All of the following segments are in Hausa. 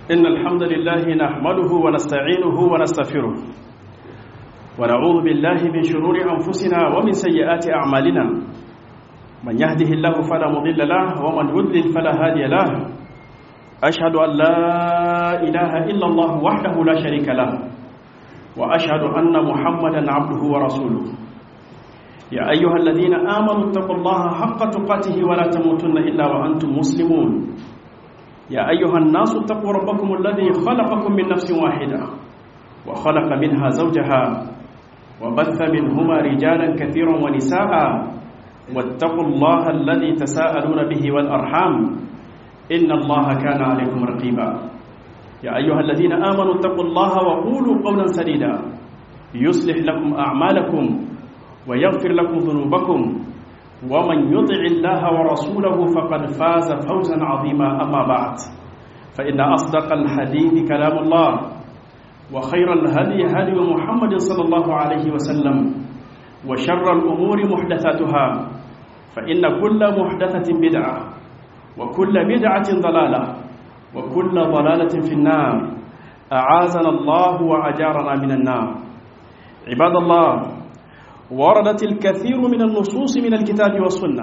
إن الحمد لله نحمده ونستعينه ونستغفره ونعوذ بالله من شرور أنفسنا ومن سيئات أعمالنا من يهده الله فلا مضل له ومن يضلل فلا هادي له أشهد أن لا إله إلا الله وحده لا شريك له وأشهد أن محمدا عبده ورسوله يا أيها الذين آمنوا اتقوا الله حق تقاته ولا تموتن إلا وأنتم مسلمون يا أيها الناس اتقوا ربكم الذي خلقكم من نفس واحدة وخلق منها زوجها وبث منهما رجالا كثيرا ونساء واتقوا الله الذي تساءلون به والأرحام إن الله كان عليكم رقيبا يا أيها الذين آمنوا اتقوا الله وقولوا قولا سديدا يصلح لكم أعمالكم ويغفر لكم ذنوبكم ومن يطع الله ورسوله فقد فاز فوزا عظيما أما بعد فإن أصدق الحديث كلام الله وخير الهدي هدي محمد صلى الله عليه وسلم وشر الأمور محدثاتها فإن كل محدثة بدعة وكل بدعة ضلالة وكل ضلالة في النار أعاذنا الله وأجارنا من النار عباد الله وردت الكثير من النصوص من الكتاب والسنة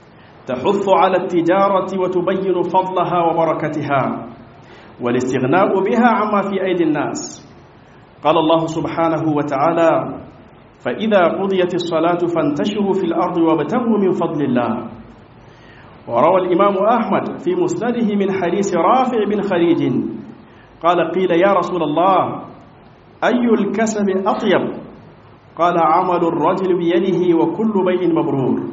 تحث على التجارة وتبين فضلها وبركتها والاستغناء بها عما في أيدي الناس قال الله سبحانه وتعالى فإذا قضيت الصلاة فانتشروا في الأرض وابتغوا من فضل الله وروى الإمام أحمد في مسنده من حديث رافع بن خليج قال قيل يا رسول الله أي الكسب أطيب قال عمل الرجل بيده وكل بيع مبرور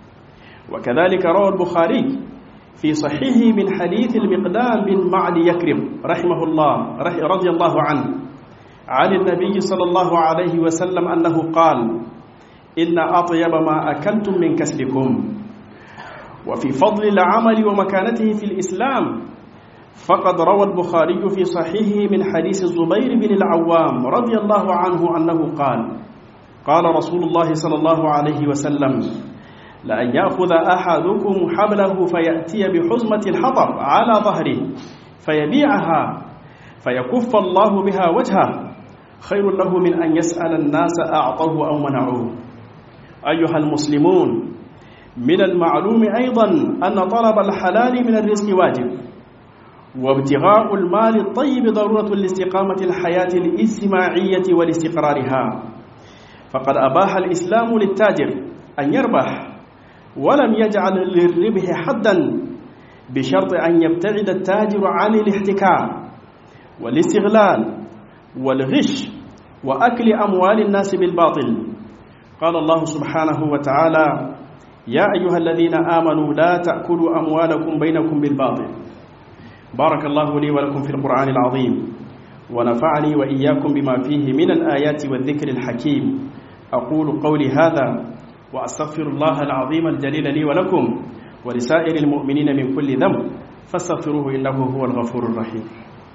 وكذلك روى البخاري في صحيحه من حديث المقدام بن معد يكرم رحمه الله رضي الله عنه عن النبي صلى الله عليه وسلم أنه قال إن أطيب ما أكلتم من كسبكم وفي فضل العمل ومكانته في الإسلام فقد روى البخاري في صحيحه من حديث الزبير بن العوام رضي الله عنه أنه قال قال رسول الله صلى الله عليه وسلم لأن يأخذ أحدكم حبله فيأتي بحزمة الحطب على ظهره فيبيعها فيكف الله بها وجهه خير له من أن يسأل الناس أعطوه أو منعوه أيها المسلمون من المعلوم أيضا أن طلب الحلال من الرزق واجب وابتغاء المال الطيب ضرورة لاستقامة الحياة الاجتماعية ولاستقرارها فقد أباح الإسلام للتاجر أن يربح ولم يجعل للربح حدا بشرط أن يبتعد التاجر عن الاحتكار والاستغلال والغش وأكل أموال الناس بالباطل قال الله سبحانه وتعالى يا أيها الذين آمنوا لا تأكلوا أموالكم بينكم بالباطل بارك الله لي ولكم في القرآن العظيم ونفعني وإياكم بما فيه من الآيات والذكر الحكيم أقول قولي هذا وأستغفر الله العظيم الجليل لي ولكم ولسائر المؤمنين من كل ذنب فاستغفروه إنه هو الغفور الرحيم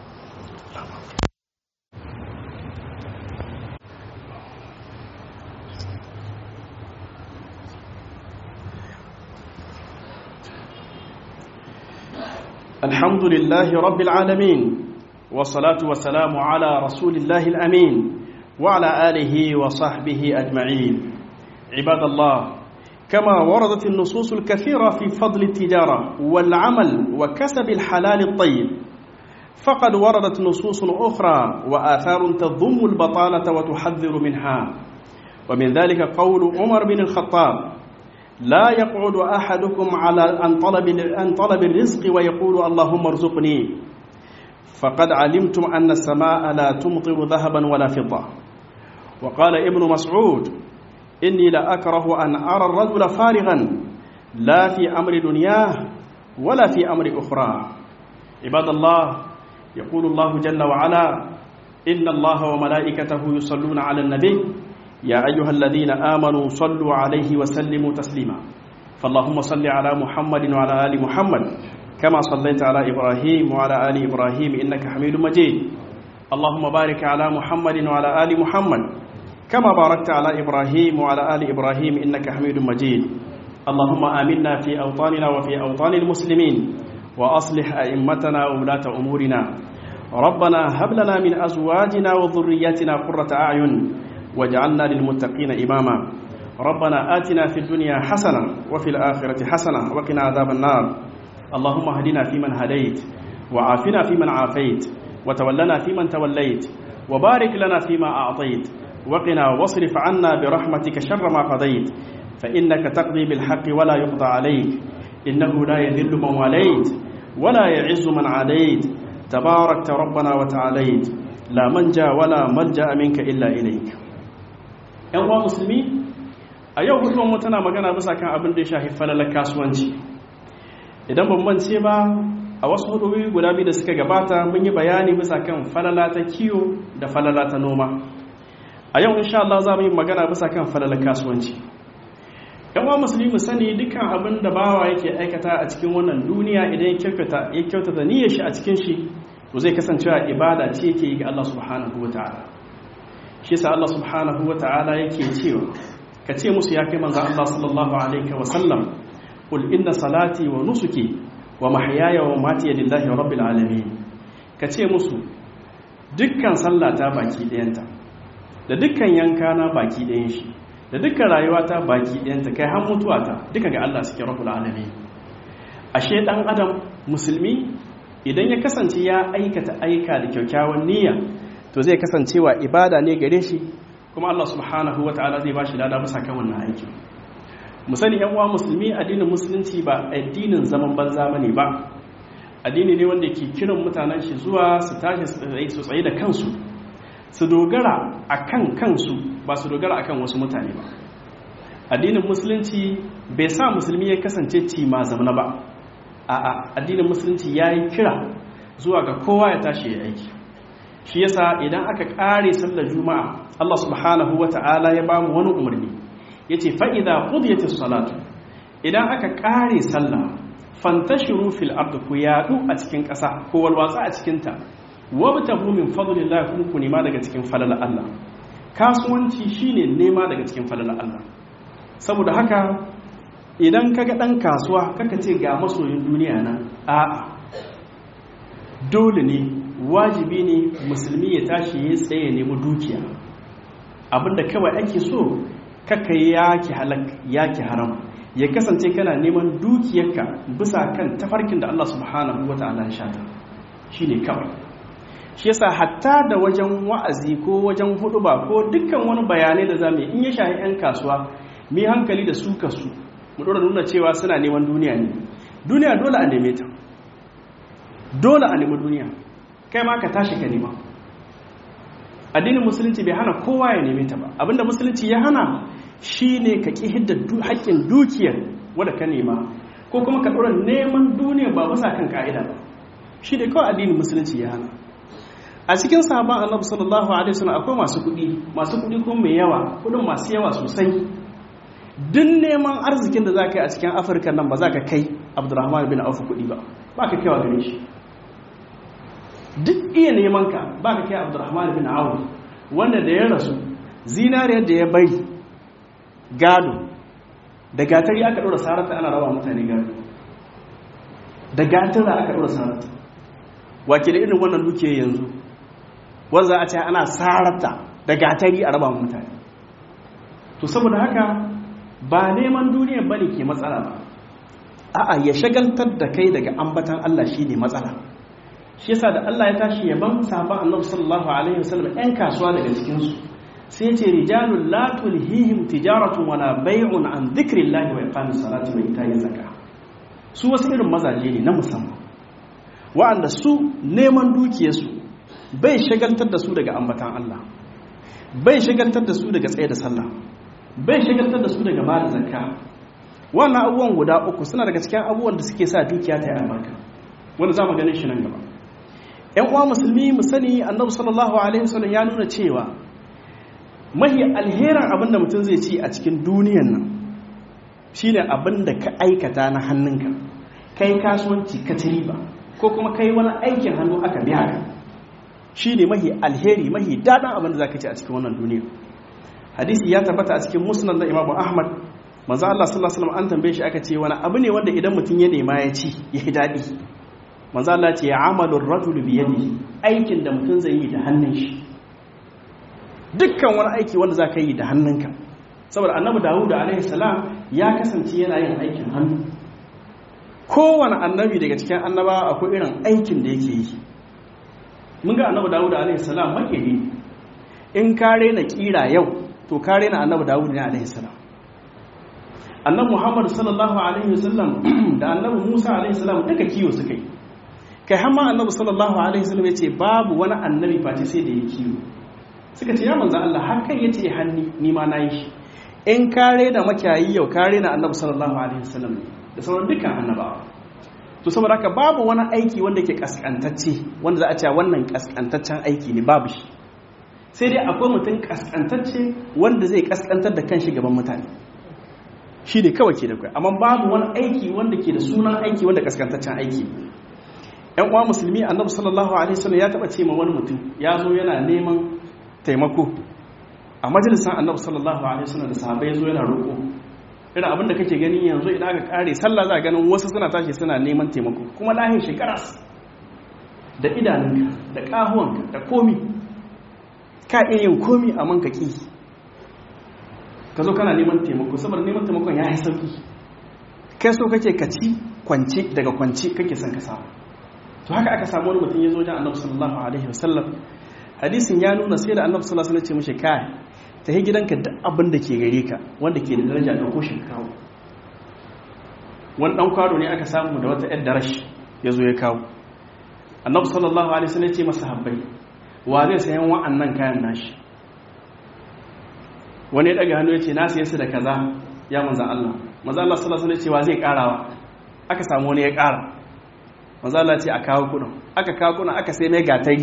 الحمد لله رب العالمين والصلاة والسلام على رسول الله الأمين وعلى آله وصحبه أجمعين عباد الله كما وردت النصوص الكثيرة في فضل التجارة والعمل وكسب الحلال الطيب فقد وردت نصوص أخرى وآثار تضم البطالة وتحذر منها ومن ذلك قول عمر بن الخطاب لا يقعد أحدكم على أن طلب, أن طلب الرزق ويقول اللهم ارزقني فقد علمتم أن السماء لا تمطر ذهبا ولا فضة وقال ابن مسعود إني لأكره أن أرى الرجل فارغا لا في أمر دنياه ولا في أمر أخرى عباد الله يقول الله جل وعلا إن الله وملائكته يصلون على النبي يا أيها الذين آمنوا صلوا عليه وسلموا تسليما فاللهم صل على محمد وعلى آل محمد كما صليت على إبراهيم وعلى آل إبراهيم إنك حميد مجيد اللهم بارك على محمد وعلى آل محمد كما باركت على إبراهيم وعلى آل إبراهيم إنك حميد مجيد اللهم آمنا في أوطاننا وفي أوطان المسلمين وأصلح أئمتنا وولاة أمورنا ربنا هب لنا من أزواجنا وذرياتنا قرة أعين واجعلنا للمتقين إماما ربنا آتنا في الدنيا حسنة وفي الآخرة حسنة وقنا عذاب النار اللهم اهدنا فيمن هديت وعافنا فيمن عافيت وتولنا فيمن توليت وبارك لنا فيما أعطيت وقنا واصرف عنا برحمتك شر ما قضيت فإنك تقضي بالحق ولا يقضى عليك إنه لا يذل من واليت ولا يعز من عاديت تباركت ربنا وتعاليت لا منجا ولا ملجا منك الا اليك yan uwa musulmi a yau hukumar mu tana magana bisa kan abin da ya shafi falalar kasuwanci idan ban mance ba a wasu hudubi guda biyu da suka gabata mun yi bayani bisa kan falala ta kiwo da falala ta noma a yau insha Allah za mu yi magana bisa kan falalar kasuwanci yan uwa musulmi mu sani dukkan abin da bawa yake aikata a cikin wannan duniya idan ya kyautata ya kyautata niyyar shi a cikin shi to zai kasancewa ibada ce yake yi ga Allah subhanahu wataala shi yasa Allah subhanahu wataala yake cewa ka ce musu ya kai manzo Allah sallallahu alaihi wa sallam qul inna salati wa nusuki wa mahyaya wa mamati lillahi rabbil alamin ka ce musu dukkan sallata baki ɗayanta da dukkan yankana baki ɗayan shi da dukkan rayuwata baki ɗayanta kai har mutuwata duka ga Allah suke rabbul alamin ashe dan adam musulmi idan ya kasance ya aikata aika da kyakkyawan niyya to zai kasancewa ibada ne gare shi kuma Allah subhanahu wataala zai bashi lada bisa kan wannan aiki mu sani yan uwa musulmi addinin musulunci ba addinin zaman banza bane ba addini ne wanda ke kiran mutanen shi zuwa su tashi su tsaye da kansu su dogara akan kansu ba su dogara akan wasu mutane ba addinin musulunci bai sa musulmi ya kasance ci ma zamana ba a'a addinin musulunci ya yi kira zuwa ga kowa ya tashi ya aiki shi yasa idan aka kare sallar juma'a Allah subhanahu wata'ala ya bamu wani umarni yace fa idza qudiyatis salatu idan aka kare sallah fantashiru fil ardi ku yadu a cikin ƙasa ko walwatsa a cikin ta wabtahu min fadlillah kun ku nema daga cikin falala Allah kasuwanci shine nema daga cikin falala Allah saboda haka idan kaga dan kasuwa kaka ce ga masoyin duniya nan a'a dole ne wajibi ne musulmi ya tashi ya tsaye nemi dukiya abinda kawai ake so kaka yaki halak yaki haram ya kasance kana neman dukiyarka bisa kan tafarkin da Allah subhanahu wataala ya shata shine kawai shi yasa hatta da wajen wa'azi ko wajen huduba ko dukkan wani bayanai da zamu in ya shahi 'yan kasuwa mi hankali da su kasu mu dora nuna cewa suna neman duniya ne duniya dole a neme ta dole a nemi duniya kai ma ka tashi ka nema addinin musulunci bai hana kowa ya neme ta ba abinda musulunci ya hana shine ka ki hidda haƙƙin dukiyar wadda ka nema ko kuma ka dora neman duniya ba bisa kan ka'ida ba shi ne kawai addinin musulunci ya hana a cikin sahabban annabi sallallahu alaihi wasallam akwai masu kuɗi masu kuɗi kuma mai yawa kuɗin masu yawa sosai duk neman arzikin da za ka yi a cikin afirka nan ba za ka kai abdurrahman bin auf kuɗi ba ba ka kaiwa gare shi duk iya neman ka ba ka kai abdurrahman bin auf wanda da ya rasu zinariyar da ya bari gado da gatari aka ɗora sarata ana rawa mutane gado da gatara aka ɗora sarata wake da irin wannan duke yanzu wanda a ce ana sarata da gatari a raba mutane to saboda haka ba neman duniya ba ne ke matsala ba a'a ya shagaltar da kai daga ambatan Allah shi ne matsala shi yasa da Allah ya tashi yaban sahabban annabi sallallahu alaihi wasallam ɗan kasuwa daga cikin su sai ce rijalul la tulhihim tijaratun wala bay'un an dhikrillahi wa iqamis salati wa ita'iz zakah su wasu irin mazaje ne na musamman wa'anda su neman dukiyarsu bai shagaltar da su daga ambatan Allah bai shagaltar da su daga tsaye da sallah bai shagaltar da su daga ba da zakka wannan abubuwan guda uku suna daga cikin abubuwan da suke sa dukiya ta yi albarka wanda za mu ganin shi nan gaba ‘yan uwa musulmi mu sani annabi sallallahu alaihi wasallam ya nuna cewa mahi alherin abin da mutum zai ci a cikin duniyan nan shine abin da ka aikata na hannunka kai kasuwanci ka ci riba ko kuma kai wani aikin hannu aka biya ka shine mahi alheri mahi daɗin abin da za ka ci a cikin wannan duniya hadisi ya tabbata a cikin musnad na imamu ahmad manzo Allah sallallahu alaihi wasallam an tambaye shi aka ce wani abu ne wanda idan mutum ya nema ya ci ya yi daɗi manzo Allah ce amalur rajul bi yadihi aikin da mutum zai yi da hannun shi dukkan wani aiki wanda zaka yi da hannunka saboda annabi Dawud alaihi salam ya kasance yana yin aikin hannu kowane annabi daga cikin annaba akwai irin aikin da yake yi mun ga annabi Dawud alaihi salam makeri in kare na kira yau to kare na annabi Dawud ne alaihi salam annabi Muhammad sallallahu alaihi wasallam da annabi Musa alaihi salam duka kiyo suka yi kai har ma annabi sallallahu alaihi wasallam yace babu wani annabi face sai da ya kiyo suka ce ya manzo Allah har kai yace hanni ni ma nayi shi in kare da makiyayi yau kare na annabi sallallahu alaihi wasallam da sauran dukkan annabawa to saboda haka babu wani aiki wanda ke kaskantacce wanda za a ce wannan kaskantaccen aiki ne babu shi sai dai akwai mutum kaskantacce wanda zai kaskantar da kanshi gaban mutane shi ne kawai ke da kai amma babu wani aiki wanda ke da sunan aiki wanda kaskantaccen aiki yan uwa musulmi annabi sallallahu alaihi wasallam ya taba ce ma wani mutum ya zo yana neman taimako a majalisar annabi sallallahu alaihi wasallam da sahabbai zo yana roƙo irin abinda kake gani yanzu idan aka kare sallah za a ganin wasu suna tashi suna neman taimako kuma lahin shekaras da idanunka da ƙahuwanka da komi ka iya yin komi a man kaki ka zo kana neman taimako saboda neman taimakon ya yi sauki kai so kake ka ci kwance daga kwance kake son ka samu to haka aka samu wani mutum ya zo wajen annabi sallallahu alaihi wasallam hadisin ya nuna sai da annabi sallallahu alaihi wasallam ce mishi kai ta yi gidanka duk abin da ke gare ka wanda ke da daraja da ko kawo wani dan kwado ne aka samu da wata yar darashi ya zo ya kawo annabi sallallahu alaihi wasallam ce masa habbai wa zai sayan wa'annan kayan nashi wani ya daga hannu ya ce na saye su da kaza ya manzo Allah manzo Allah sallallahu alaihi wasallam ce wa zai karawa aka samu wani ya kara manzo Allah ce a kawo kudin aka kawo kudin aka sai mai gatari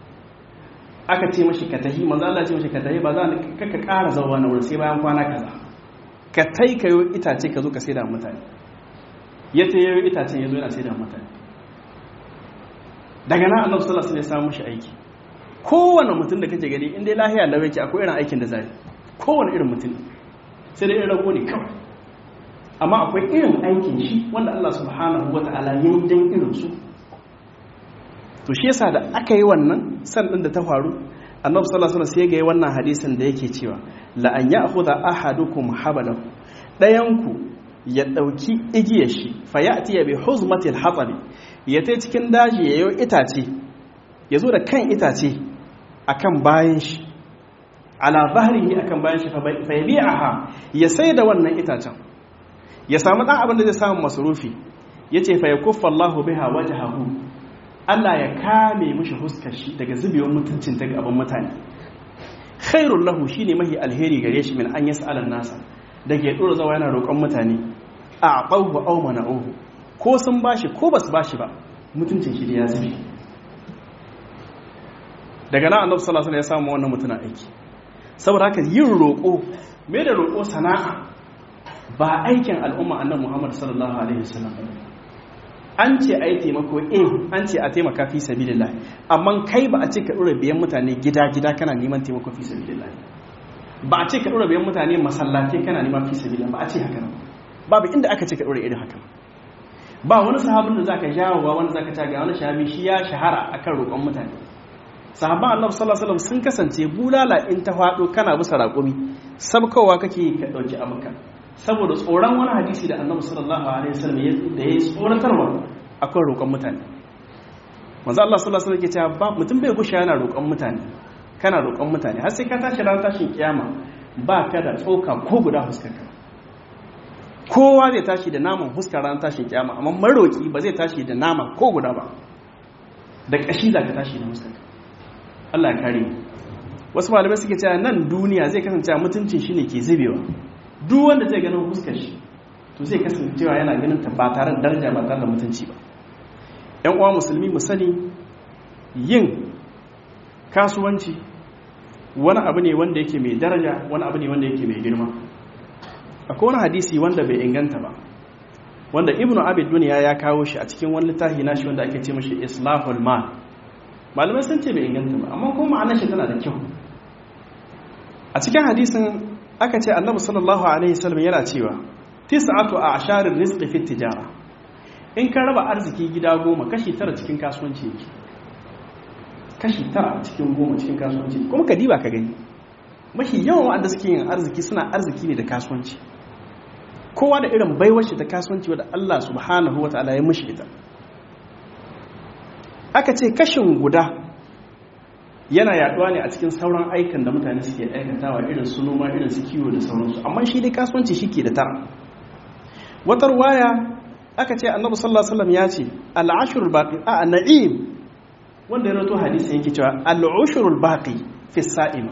aka ce mashi ka tahi manzo Allah ce mashi ka tahi ba za ka ka ƙara zawa na wurin sai bayan kwana kaza ka tai ka yi itace ka zo ka saida mutane ya ta yi itace ya zo yana saida mutane daga nan annabi sallallahu alaihi wasallam ya samu shi aiki kowane mutum da kake gani in dai lahiya lawa yake akwai irin aikin da zai kowane irin mutum sai dai irin rago ne kawai amma akwai irin aikin shi wanda Allah subhanahu wata'ala ya yi dan irin su to shi yasa da aka yi wannan san din da ta faru annabi sallallahu alaihi wasallam sai ga yi wannan hadisin da yake cewa la an ya'khudha ahadukum habalahu dayanku ya dauki igiyar shi fa ya'ti bi huzmatil hatabi ya tai cikin daji yayo itace ya zo da kan itace akan bayan shi ala zahrihi akan bayan shi fa yabi'aha ya sai da wannan itacen ya samu dan abin da zai samu masrufi yace fa yakuffa Allahu biha wajhahu Allah ya kame mishi huskar shi daga zubewar mutuncin ta gaban mutane khairul lahu shine mahi alheri gare shi min an yas'alan nasa da ke dora zawa yana roƙon mutane a aqahu aw mana'uhu ko sun bashi ko basu bashi ba mutuncin shi da ya zube daga nan annabi sallallahu alaihi wasallam ya samu wannan mutuna aiki saboda haka yin roƙo me da roƙo sana'a ba aikin al'umma annabi Muhammad sallallahu alaihi wasallam an ce a yi taimako eh an ce a taimaka fi sabilillah amma kai ba a ce ka ɗora biyan mutane gida-gida kana neman taimako fi sabilillah ba a ce ka ɗora biyan mutane masallatai kana neman fi sabilillah ba a ce haka nan babu inda aka ce ka ɗora irin haka ba wani sahabin da zaka jawo ba wani zaka taga wani shahabi shi ya shahara akan roƙon mutane sahabban annabi sallallahu alaihi wasallam sun kasance bulala in ta faɗo kana bisa raƙumi sabkowa kake ka ɗauki abuka saboda tsoron wani hadisi da annabi sallallahu alaihi wasallam da ya tsoratarwa akan roƙon mutane manzo Allah sallallahu alaihi wasallam ke cewa ba mutum bai gushe yana roƙon mutane kana roƙon mutane har sai ka tashi ran tashin kiyama ba ka da tsoka ko guda huskarka kowa zai tashi da naman huskar ran tashin kiyama amma maroki ba zai tashi da nama ko guda ba da kashi za ka tashi da huskarka Allah ya kare mu wasu malamai suke cewa nan duniya zai kasance mutuncin shi ne ke zubewa duk wanda zai ganin fuskar shi to zai kasancewa yana ganin ta ba tare da daraja ba tare da mutunci ba yan uwa musulmi mu sani yin kasuwanci wani abu ne wanda yake mai daraja wani abu ne wanda yake mai girma akwai wani hadisi wanda bai inganta ba wanda ibnu abid duniya ya kawo shi a cikin wani littafi nashi wanda ake ce mashi islahul mal malamai sun ce bai inganta ba amma kuma ma'anar shi tana da kyau a cikin hadisin aka ce annabi sallallahu alaihi wasallam yana cewa tis'atu a'sharir rizqi fi tijara in ka raba arziki gida goma kashi tara cikin kasuwanci yake kashi tara cikin goma cikin kasuwanci kuma ka diba ka gani mafi yawan wa'anda suke yin arziki suna arziki ne da kasuwanci kowa da irin baiwar shi ta kasuwanci wadda Allah subhanahu wa ta'ala ya mushi ita aka ce kashin guda yana yaduwa ne a cikin sauran aikan da mutane suke aikatawa irin su noma irin su kiwo da sauransu amma shi dai kasuwanci shi ke da tara watar waya aka ce annabi sallallahu alaihi wasallam ya ce al-ashrul baqi a na'im wanda ya rato hadisi yake cewa al-ashrul baqi fi sa'ima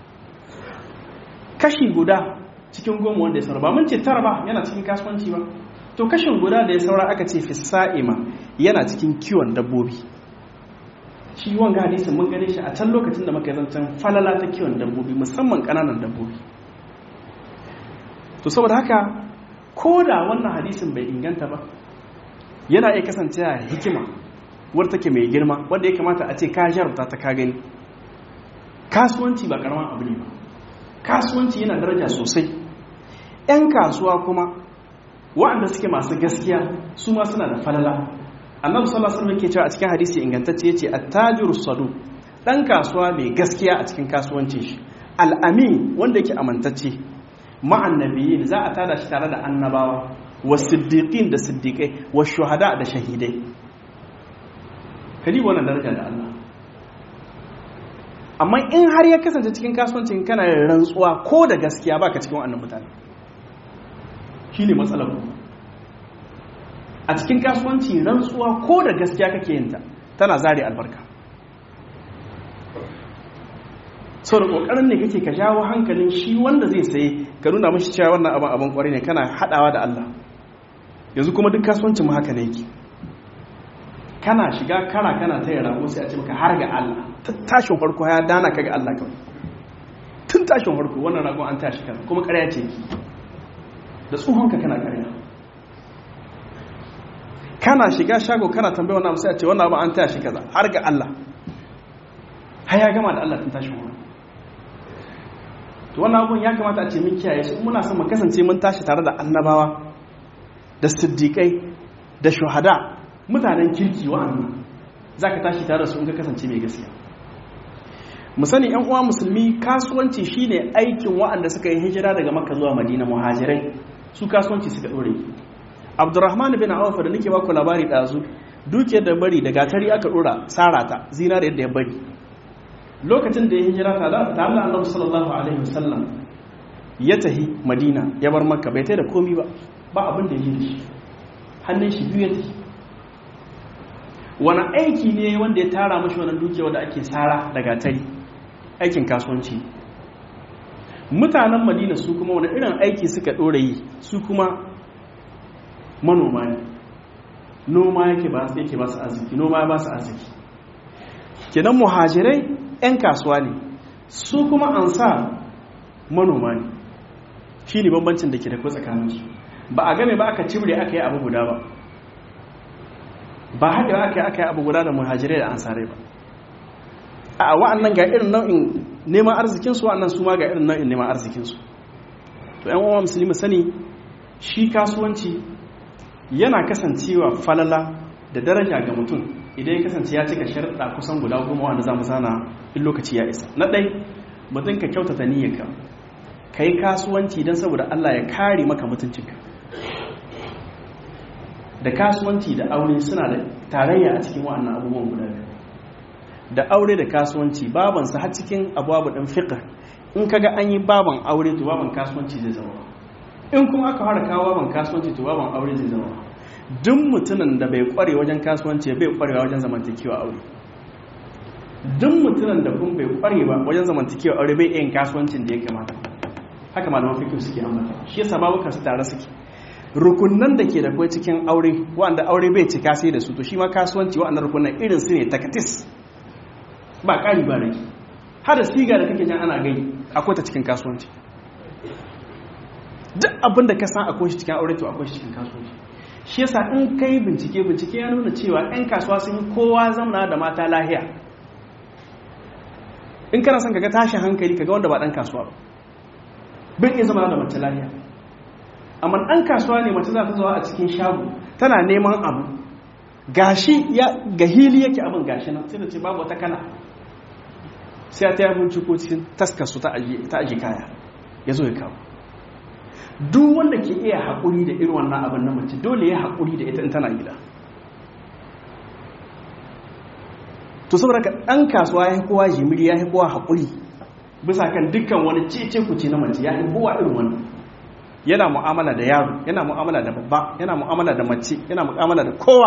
kashi guda cikin goma wanda ya saura ba mun ce tara ba yana cikin kasuwanci ba to kashin guda da ya saura aka ce fi sa'ima yana cikin kiwon dabbobi shi wanga hadisin mun gane shi a can lokacin da muka yi zancen falala ta kiwon dabbobi musamman kananan dabbobi to saboda haka ko da wannan hadisin bai inganta ba yana iya kasancewa hikima wadda take mai girma wadda ya kamata a ce ka jarabta ta ka gani kasuwanci ba karaman abu ne ba kasuwanci yana daraja sosai 'yan kasuwa kuma waɗanda suke masu gaskiya su ma suna da falala annabi sallallahu alaihi wasallam yake cewa a cikin hadisi ingantacce yace at-tajiru sadu dan kasuwa mai gaskiya a cikin kasuwancin shi al-amin wanda yake amantacce ma'an nabiyyin za a tada shi tare da annabawa was-siddiqin da siddiqai wash-shuhada da shahidai kadi wannan daraja da Allah amma in har ya kasance cikin kasuwancin kana da rantsuwa ko da gaskiya baka cikin wannan mutane shine matsalar ku a cikin kasuwanci rantsuwa ko da gaskiya kake yinta tana zare albarka sau da ƙoƙarin ne kake ka jawo hankalin shi wanda zai saye ka nuna mashi cewa wannan abin abin ƙwarai ne kana haɗawa da Allah yanzu kuma duk kasuwancin mu haka ne yake kana shiga kara kana ta yara ko sai a ce maka har ga Allah tashin farko ya dana ka ga Allah kawai tun tashin farko wannan ragon an tashi kan kuma ƙarya ce da tsohonka kana ƙarya kana shiga shago kana tambaya wannan abu sai a ce wannan abu an taya shi kaza har ga Allah har ya gama da Allah tun tashi wannan to wannan abun ya kamata a ce mun kiyaye shi muna son mu kasance mun tashi tare da annabawa da siddiqai da shuhada mutanen kirki wa'annan zaka tashi tare da su in ka kasance mai gaskiya mu sani yan uwa musulmi kasuwanci shine aikin wa'anda suka yi hijira daga makka zuwa madina muhajirai su kasuwanci suka dore abdurrahman bin auf da nake baku labari dazu dukiyar da bari da gatari aka dora sarata zinare yadda ya bari lokacin da ya hijira ta da ta Allah Annabi sallallahu alaihi wasallam ya tahi Madina ya bar Makka bai tai da komi ba ba abin da yake shi hannun shi biyu ya tafi wani aiki ne wanda ya tara mashi wannan dukiya wanda ake sara da gatari aikin kasuwanci mutanen Madina su kuma wani irin aiki suka dora yi su kuma manoma ne noma yake ba su yake ba su arziki noma ba su arziki kenan muhajirai 'yan kasuwa ne su kuma an sa manoma ne shi ne bambancin da ke da tsakaninsu ba a game ba aka cimre aka yi abu guda ba ba haɗewa aka yi aka yi abu guda da muhajirai da ansarai ba a wa'annan ga irin nau'in neman arzikinsu wa'annan su ma ga irin nau'in neman arzikinsu to 'yan uwa musulmi sani shi kasuwanci yana kasancewa falala da daraja ga mutum idan ya kasance ya cika sharɗa kusan guda goma wanda za mu sana in lokaci ya isa na ɗai mutum ka kyautata niyyarka ka yi kasuwanci don saboda Allah ya kare maka mutuncinka da kasuwanci da aure suna da tarayya a cikin wa'annan abubuwan guda da aure da kasuwanci babansa har cikin abubuwa ɗin fiƙa in kaga an yi baban aure to baban kasuwanci zai zama in kuma aka fara kawo baban kasuwanci to baban aure zai zama duk mutumin da bai kware wajen kasuwanci bai kwarewa wajen zamantakewa aure duk mutumin da kun bai kware ba wajen zamantakewa aure bai yin kasuwancin da ya kamata haka malaman fikin suke ambata shi yasa babu kasu tare suke rukunan da ke da kai cikin aure wanda aure bai cika sai da su to shi ma kasuwanci wa'annan rukunan irin su ne takatis ba ƙari ba rage har da siga da kake jan ana gai akwai ta cikin kasuwanci duk abin da ka san akwai shi cikin aure to akwai shi cikin kasuwanci shi yasa in kai bincike bincike ya nuna cewa 'yan kasuwa sun yi kowa zamana da mata lahiya in kana son kaga tashin hankali kaga wanda ba dan kasuwa ba bin iya zama da mace lahiya amma ɗan kasuwa ne mace za ta zuwa a cikin shago tana neman abu gashi ya ga hili yake abin gashi nan sai da ce babu wata kana sai ta yi binciko cikin taskarsu ta aji kaya ya zo ya kawo duk wanda ke iya haƙuri da irin wannan abin na mace dole ya haƙuri da ita in tana gida to saboda ka ɗan kasuwa ya kowa jimiri ya kowa haƙuri bisa kan dukkan wani cece kuce na mace ya kowa irin wannan yana mu'amala da yaro yana mu'amala da babba yana mu'amala da mace yana mu'amala da kowa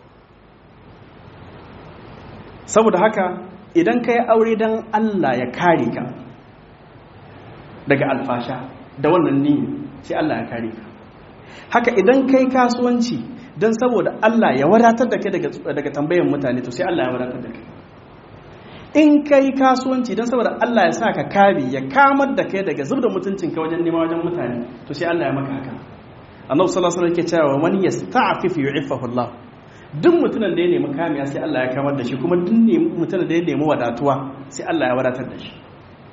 saboda haka idan ka yi aure don Allah ya kare ka daga alfasha da wannan niyyar sai Allah ya kare ka haka idan ka yi kasuwanci don saboda Allah ya wadatar da kai daga tambayan mutane to sai Allah ya wadatar da kai in ka yi kasuwanci don saboda Allah ya sa ka kare ya kamar da kai daga zubda mutuncinka wajen nema wajen mutane to sai Allah ya maka haka annabi sallallahu alaihi wasallam yake cewa man yasta'fif yu'iffahu Allah duk mutumin da ya nemi kamiya sai Allah ya kamar da shi kuma duk mutumin da ya nemi wadatuwa sai Allah ya wadatar da shi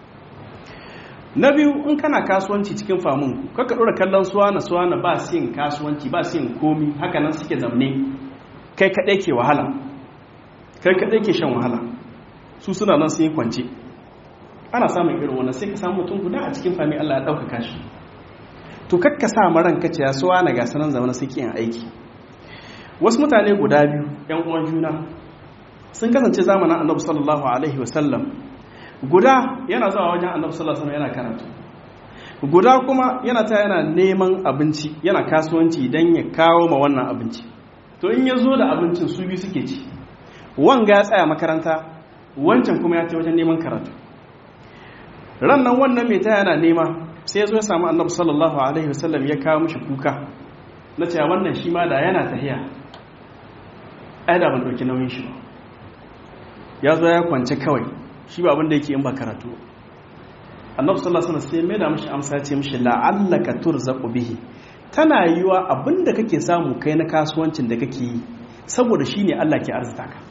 na biyu in kana kasuwanci cikin famun kaka ɗora kallon suwana suwana ba su yin kasuwanci ba su yin komi haka nan suke zamne kai kaɗai ke wahala kai kaɗai ke shan wahala su suna nan sun yi kwance ana samun irin wannan sai ka samu mutum guda a cikin fami Allah ya ɗaukaka shi to kakka sa maran kace ya suwana ga sanan zamana suke yin aiki wasu mutane guda biyu yan uwan juna sun kasance zamanin annabi sallallahu alaihi wasallam guda yana zuwa wajen annabi sallallahu alaihi yana karatu guda kuma yana ta yana neman abinci yana kasuwanci dan ya kawo ma wannan abinci to in ya zo da abincin su biyu suke ci wanga ya tsaya makaranta wancan kuma ya ce wajen neman karatu ran nan wannan mai ta yana nema sai ya zo ya samu annabi sallallahu alaihi wasallam ya kawo mishi kuka na cewa wannan shi ma da yana tahiya ai da ban dauki nauyin shi ba ya zo ya kwance kawai shi ba abinda yake yin ba karatu annabi sallallahu alaihi wasallam sai mai da mishi amsa ya ce mishi la'allaka turzaqu bihi tana yiwa abinda kake samu kai na kasuwancin da kake yi saboda shine Allah ke arzuta ka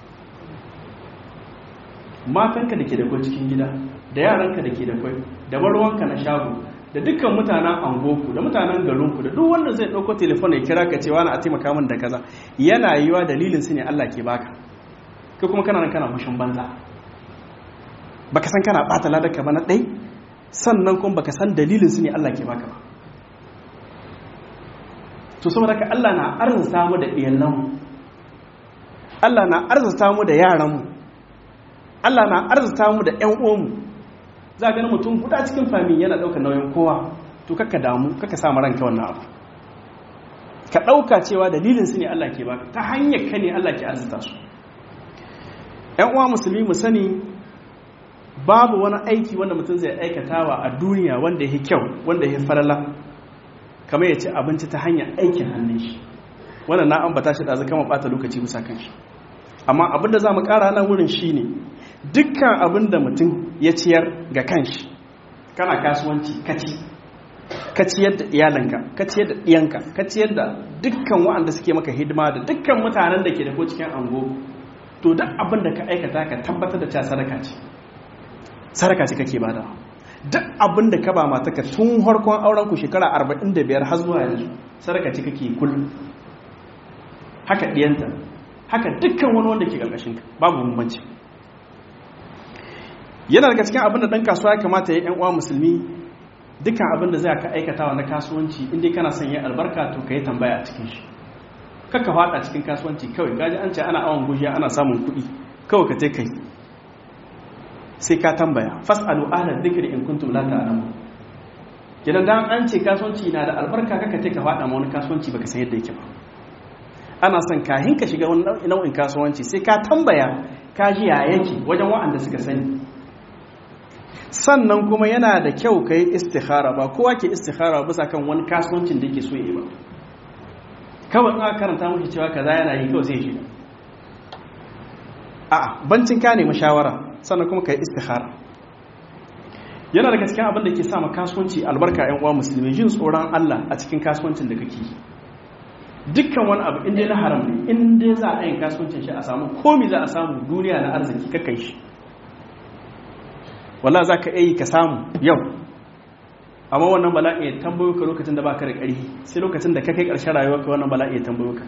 matanka da ke da kwai cikin gida da yaranka da ke da kwai da barwanka na shago da dukkan mutanen angoku da mutanen garinku da duk wanda zai ɗauko telefon ya kira ka cewa na a taimaka min da kaza yana yiwa dalilin su ne Allah ke baka kai kuma kana nan kana mushin banza baka san kana bata ladaka ba na ɗai sannan kuma baka san dalilin su ne Allah ke baka ba to saboda ka Allah na arzuta mu da iyalanmu Allah na arzuta mu da yaranmu Allah na arzuta mu da ƴan uwanmu za ga mutum guda cikin fami yana ɗaukar nauyin kowa to kakka damu kakka sa ranka wannan abu ka ɗauka cewa dalilin su ne Allah ke baka ta hanyar ka ne Allah ke arzuta su ƴan uwa musulmi mu sani babu wani aiki wanda mutum zai aikatawa a duniya wanda ya kyau wanda ya farala kamar ya ci abinci ta hanyar aikin hannun shi wannan na ambata shi ɗazu kama ɓata lokaci bisa kan shi amma abin da za mu ƙara nan wurin shi ne dukkan abin da mutum ya ciyar ga kanshi kana kasuwanci kaci ka ciyar da iyalanka ka ciyar da ɗiyanka ka ciyar da dukkan waɗanda suke maka hidima da dukkan mutanen da ke da ko cikin ango to duk abin da ka aikata ka tabbatar da cewa sadaka ce sadaka ce kake bada duk abin da ka ba mataka tun harkon auren ku shekara 45 har zuwa yanzu sadaka ce kake kullum haka diyanta haka dukkan wani wanda ke karkashin ka babu bambanci yana daga cikin abin da dan kasuwa ya kamata ya yan uwa musulmi dukkan abin da zai ka aikatawa na kasuwanci inda kana son yin albarka to ka yi tambaya a cikin shi kakka fada cikin kasuwanci kawai gaji an ce ana awon gujiya ana samun kuɗi kawai ka kai sai ka tambaya fas'alu ahlal dhikri in kuntum la ta'lamun kidan dan an ce kasuwanci na da albarka kaka take ka fada ma wani kasuwanci baka san yadda yake ba ana son kahin ka shiga wani nau'in kasuwanci sai ka tambaya ka ji ya yake wajen wa'anda suka sani sannan kuma yana da kyau ka yi istikhara ba kowa ke istikhara bisa kan wani kasuwancin da yake so yi ba kawai aka karanta mashi cewa kaza yana yi kawai sai shiga a'a bancin ka nemi shawara sannan kuma ka yi istikhara yana daga cikin abin da ke sa kasuwanci albarka yan uwa musulmi jin tsoron Allah a cikin kasuwancin da kake dukkan wani abu inda na haram ne inda za a yin kasuwancin shi a samu komi za a samu duniya na arziki kakai shi wala za ka yi ka samu yau amma wannan bala'i ya tambayo ka lokacin da ba ka da ƙarfi sai lokacin da ka kai ƙarshen rayuwa ka wannan bala'i ya tambayo ka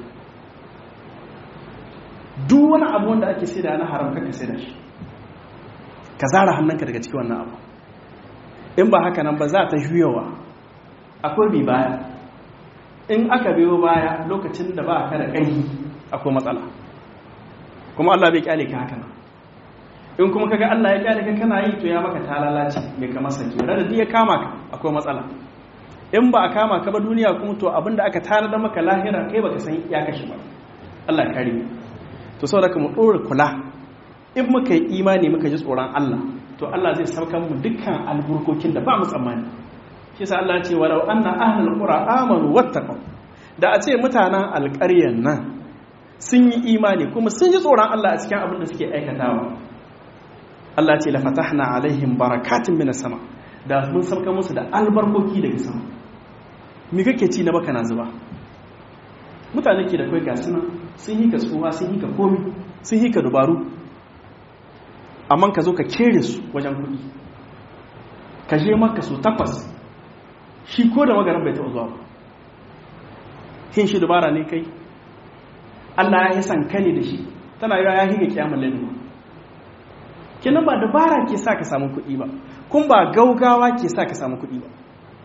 duk wani abu wanda ake sai da na haram kaka sai da shi ka zara hannunka daga cikin wannan abu in ba haka nan ba za ta juyawa akwai bi baya in aka biyo baya lokacin da ba ka da ƙarfi akwai matsala kuma Allah bai kyale ka haka nan in kuma kaga Allah ya kyale ka kana yi to ya maka talalaci mai kamar sake da ya kama ka akwai matsala in ba a kama ka ba duniya kuma to abinda aka tana da maka lahira kai baka san ya kashi ba Allah ya kare to saboda ka mu dora kula in muka yi imani muka ji tsoron Allah to Allah zai sauka mu dukkan alburkokin da ba mu tsammani shi yasa Allah ya ce walau anna ahlul qura amanu wattaqu da a ce mutanen alƙaryan nan sun yi imani kuma sun ji tsoron Allah a cikin abin da suke aikatawa Allah ce la fatahna alaihim barakatun minas sama da mun sauka musu da albarkoki daga sama me kake ci na baka na zuba mutane ke da kai ga suna sun yi ka tsuwa sun yi ka komi sun yi ka dubaru amma ka zo ka kere su wajen kuɗi ka je maka su takwas shi ko da magaran bai taɓa zuwa ba hin shi dubara ne kai Allah ya yi san kane da shi tana yawa ya higa kyamun lalima kenan ba dabara ke sa ka samu kuɗi ba kun ba gaugawa ke sa ka samu kuɗi ba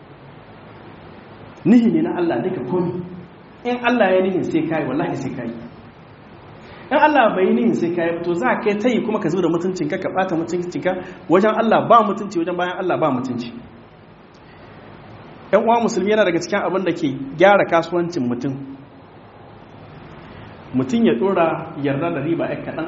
nihi ne na Allah duka komi in Allah ya nihin sai kayi wallahi sai kayi in Allah bai yi nihin sai kayi to za ka ta yi kuma ka zuba da mutuncinka ka ɓata mutuncinka wajen Allah ba mutunci wajen bayan Allah ba mutunci ‘yan uwa musulmi yana daga cikin abin da ke gyara kasuwancin mutum mutum ya ɗora yarda da riba ya kaɗan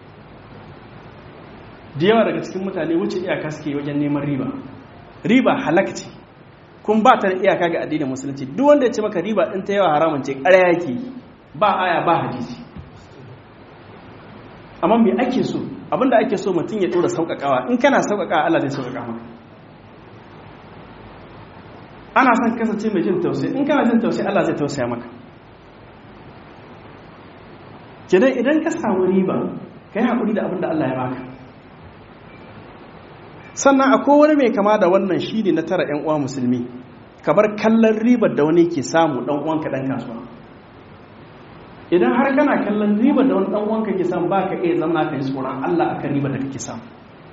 da yawa daga cikin mutane wuce iyaka suke wajen neman riba riba halakci kun ba ta da iyaka ga addinin musulunci duk wanda ya ce maka riba ɗin ta yawa haramun ce ƙarya yake ba aya ba hadisi amma me ake so abinda ake so mutum ya ɗora sauƙaƙawa in kana sauƙaƙawa Allah zai sauƙaƙa maka ana son kasance mai jin tausayi in kana jin tausayi Allah zai tausaya maka kenan idan ka samu riba ka yi haƙuri da abin da Allah ya baka sannan akwai wani mai kama da wannan shi ne na tara 'yan uwa musulmi kamar kallon ribar da wani ke samu ɗan uwanka ɗan kasuwa idan har kana kallon ribar da wani ɗan uwanka ke samu ba ka iya zama ka yi tsoron Allah akan ribar da kake samu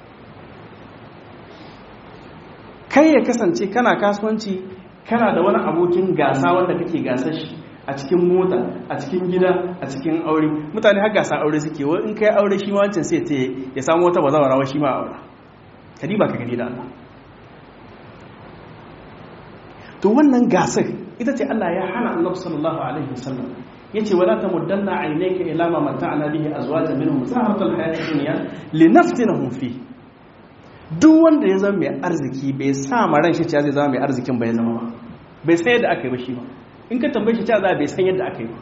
kai ya kasance kana kasuwanci kana da wani abokin gasa wanda kake gasar shi a cikin mota a cikin gida a cikin aure mutane har gasa aure suke wa in kai aure shi ma wancan sai ta ya samu wata bazawara wa shi ma aure kadi ba ka gani da Allah to wannan gasar ita ce Allah ya hana Annabi sallallahu alaihi wasallam yace wala tamuddanna aynaka ila ma mata'na bihi azwajan minhum zaharatul hayatid dunya linaftinahum fi duk wanda ya zama mai arziki bai sa ma ran shi cewa zai zama mai arzikin bai zama ba bai san yadda aka yi ba shi ba in ka tambaye shi cewa za bai san yadda aka yi ba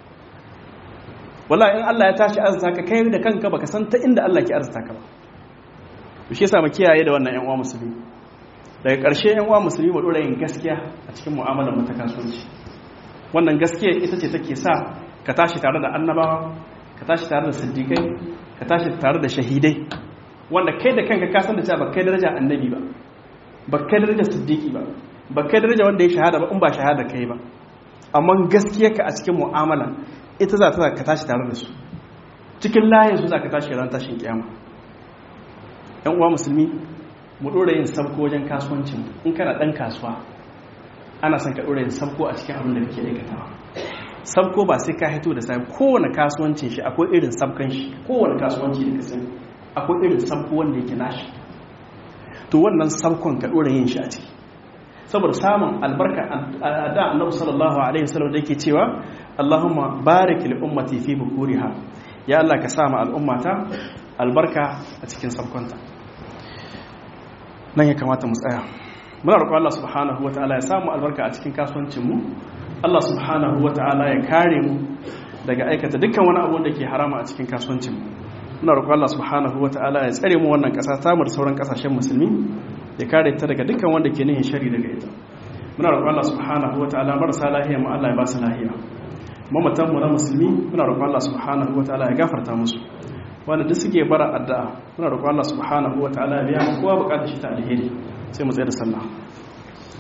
wallahi in Allah ya tashi arzuta ka kai da kanka baka san ta inda Allah ke arzuta ka ba shi yasa mu kiyaye da wannan ƴan uwa musulmi daga ƙarshe ƴan uwa musulmi mu dora yin gaskiya a cikin mu'amalar mu ta kasuwanci wannan gaskiya ita ce take sa ka tashi tare da annabawa ka tashi tare da siddiqai ka tashi tare da shahidai wanda kai da kanka ka san da cewa ba kai daraja annabi ba ba kai daraja siddiqi ba ba kai daraja wanda ya shahada ba in ba shahada kai ba amma gaskiyarka a cikin mu'amala ita za ta ka tashi tare da su cikin layin su za ka tashi ran tashin kiyama yan uwa musulmi mu dora yin sabko wajen kasuwancin in kana dan kasuwa ana son ka dora yin sabko a cikin abin da kake aikatawa sabko ba sai ka hito da sai kowane kasuwancin shi akwai irin sabkan shi kowane kasuwanci da ka sani akwai irin sabko wanda yake nashi to wannan sabkon ka dora yin shi a ciki saboda samun albarka da annabi sallallahu alaihi wasallam da yake cewa Allahumma barik li ummati fi bukuriha ya Allah ka sama al'ummata albarka a cikin sabkonta nan ya kamata mu tsaya muna roƙon Allah subhanahu wataala ya samu albarka a cikin kasuwancin mu Allah subhanahu wataala ya kare mu daga aikata dukkan wani abu da ke harama a cikin kasuwancin mu muna roƙon Allah subhanahu wataala ya tsare mu wannan ƙasa ta mu da sauran ƙasashen musulmi ya kare ta daga dukkan wanda ke nihin shari daga ita muna roƙon Allah subhanahu wataala marasa lahiya mu Allah ya ba su lahiya mamatan mu na musulmi muna roƙon Allah subhanahu wataala ya gafarta musu wanda duk suke bara addu'a muna roƙon Allah subhanahu wataala ya biya mu kowa buƙatar shi ta alheri sai mu tsaya da sallah